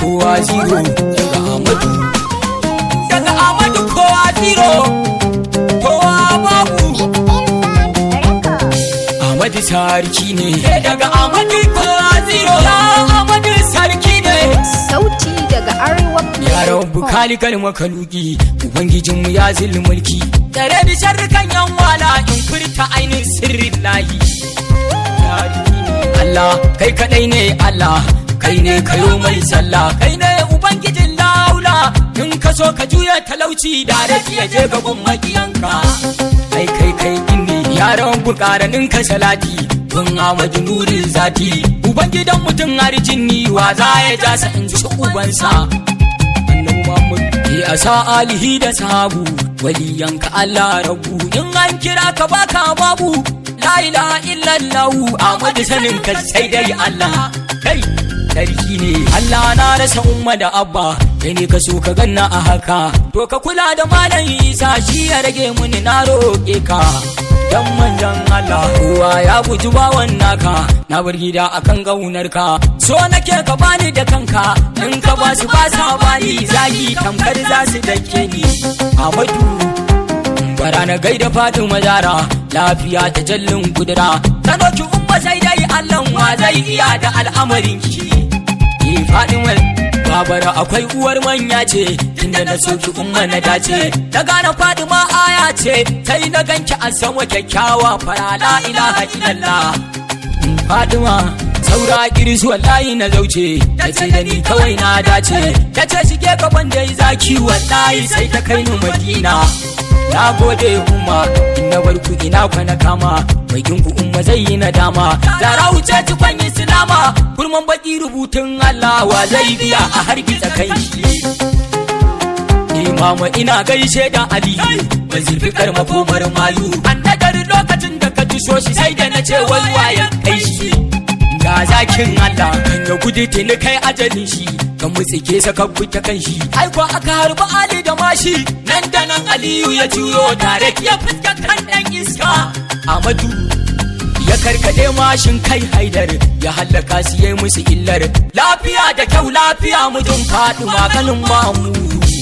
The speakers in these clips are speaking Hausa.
kowa zero daga Amadu daga Amadu kowa zero kowa babu Amadu sarki ne daga Amadu kowa zero ya Amadu sarki ne Sauti daga Arewa ya rabu kalikal makaluki ubangijinmu ya zilli mulki tare da sharrukan yan wala in furta ainihin sirrin layi Sarki ne Allah kai kadai ne Allah kai ne kayo mai sallah kai ne ubangijin laula in ka so ka juya talauci da rafi ya je gaban makiyanka kai kai kai inni yaran bukaranin ka salati kun amadu nurin zati ubangidan mutum harjin ni wa za ya ja sa in ci ubansa annabi Muhammad ya sa alihi da sahabu waliyanka Allah rabu in an kira ka baka babu la ilaha illallah Ahmad sanin ka sai dai Allah kai sarki ne Allah na rasa umma da abba kai ne ka so ka ganna a haka to ka kula da malam Isa shi ya rage muni na roƙe ka dan manjan Allah kowa ya guji bawan naka na bar gida akan gaunar ka so nake ka bani da kanka in ka ba su ba sa bani zagi tamkar za su dake ni Amadu bara na gaida Fatima Zara lafiya ta jallin kudura ta doki umma sai dai Allah wa zai iya da al'amarin ki ni Fatima babara akwai uwar manya ce inda na soki umma na dace na gane Fatima aya ce sai na ganki a sama kyakkyawa fara la ilaha illallah Fatima saura kirisu wallahi na zauce ta ce da ni kawai na dace ta ce shige gaban da zaki wallahi sai ta kai ni madina na gode umma in na bar ku ina kwana kama mai ku umma zai yi nadama zara wuce cikon islama kurman baki rubutun Allah wa zai biya a hargitsa kai shi Imama ina gaishe da Ali ban zurfi karma komar mayu an nagari lokacin da ka tuso shi sai da na ce wai wayan kai shi ga zakin Allah kan ya gudu tuni kai ajalin shi kan mutsike saka ta kan shi ai ko aka harba Ali da mashi nan da nan Aliyu ya juyo tare ya fuska kan dan iska Amadu ya karkade mashin kai haidar ya hallaka su yayi musu illar lafiya da kyau lafiya mujin faɗi maganin mamu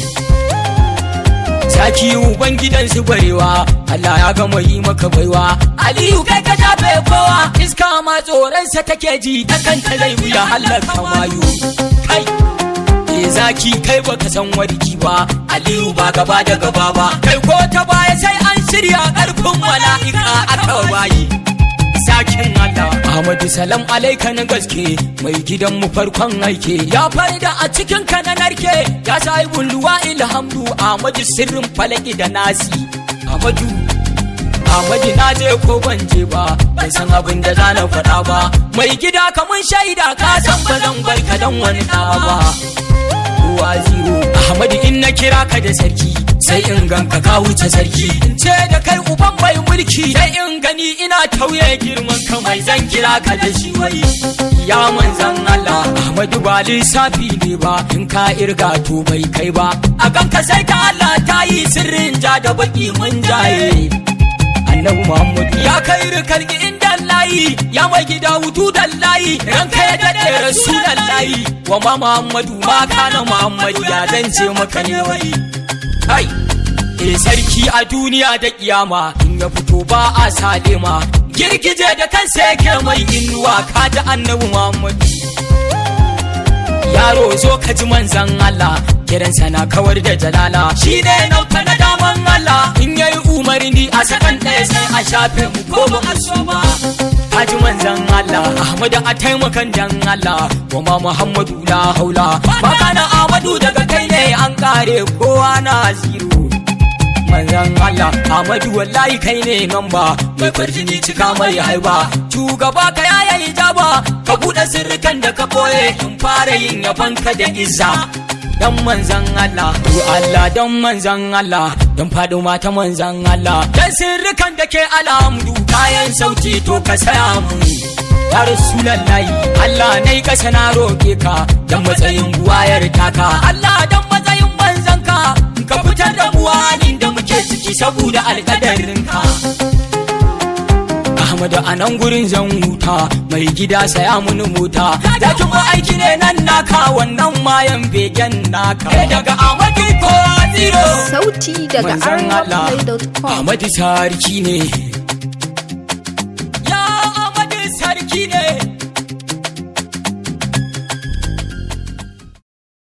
Zaki uban gidan su barewa Allah ya gama yi maka baiwa Aliyu kai ka shafe kowa iska ma tsoronsa take ji ta kanta zai wuya halaka mayu kai Eh zaki kai baka san warki ba Aliyu ba gaba da gaba ba kai ko ta baya sai an shirya karfin mala'ika aka bayi Zakin Allah Ahmadu salam alaika na gaske mai gidan mu farkon aike ya farda a cikin ka na narke ya sahibul luwa ilhamdu Ahmadu sirrin falaki da nasi Ahmadu Ahmadu na je ko ban je ba ban san abin da za na faɗa ba mai gida kamun shaida ka san ba zan bar ka dan wani ɗa ba kowa zero Ahmadu in na kira ka da sarki sai in ganka ka wuce sarki in ce da kai uban mai mulki sai in gani ina tauye girman ka mai zan kira ka da shi wai ya manzan Allah Ahmadu ba lissafi ne ba in ka irga to bai kai ba a ganka sai ka Allah ta yi sirrin ja da baki mun jaye annabi Muhammadu ya kai rikalki inda layi ya mai gida hutu da layi ranka ya daɗe rasulan layi wa ma Muhammadu ma kana Muhammadu ya zance maka ne wai kai eh sarki a duniya da kiyama in ya fito ba a salima girgije da kansa yake mai inuwa ka ji annabi Muhammadu yaro zo ka ji manzan Allah kiransa na kawar da jalala shi ne nauta na daman Allah in yayi umarni a sakan ɗaya sai a shafe mu ko ba mu so ba ka ji manzan Allah Ahmadu a taimakan dan Allah wa ma Muhammadu la haula magana Ahmadu daga kai ne an kare kowa na zero manzan Allah Ahmadu wallahi kai ne namba mai farjini cika mai haiba shugaba ka yaya hijaba ka buɗe sirrikan da ka boye in fara yin yabon ka da izza dan manzan Allah to Allah dan manzan Allah dan fado mata manzan Allah dan sirrikan da ke alhamdu kayan sauti to ka saya mu ya rasulallahi Allah nai kasa na roke ka dan matsayin buwayar taka Allah dan matsayin manzan ka ka fitar da buwanin da muke ciki saboda alƙadarinka Ahmadu a nan gurin zan huta mai gida saya mini mota da kuma aiki ne nan naka wannan mayan begen naka daga Ahmadu ko zero Sauti daga Manzon Allah arewaplay.com Ahmadu sarki ne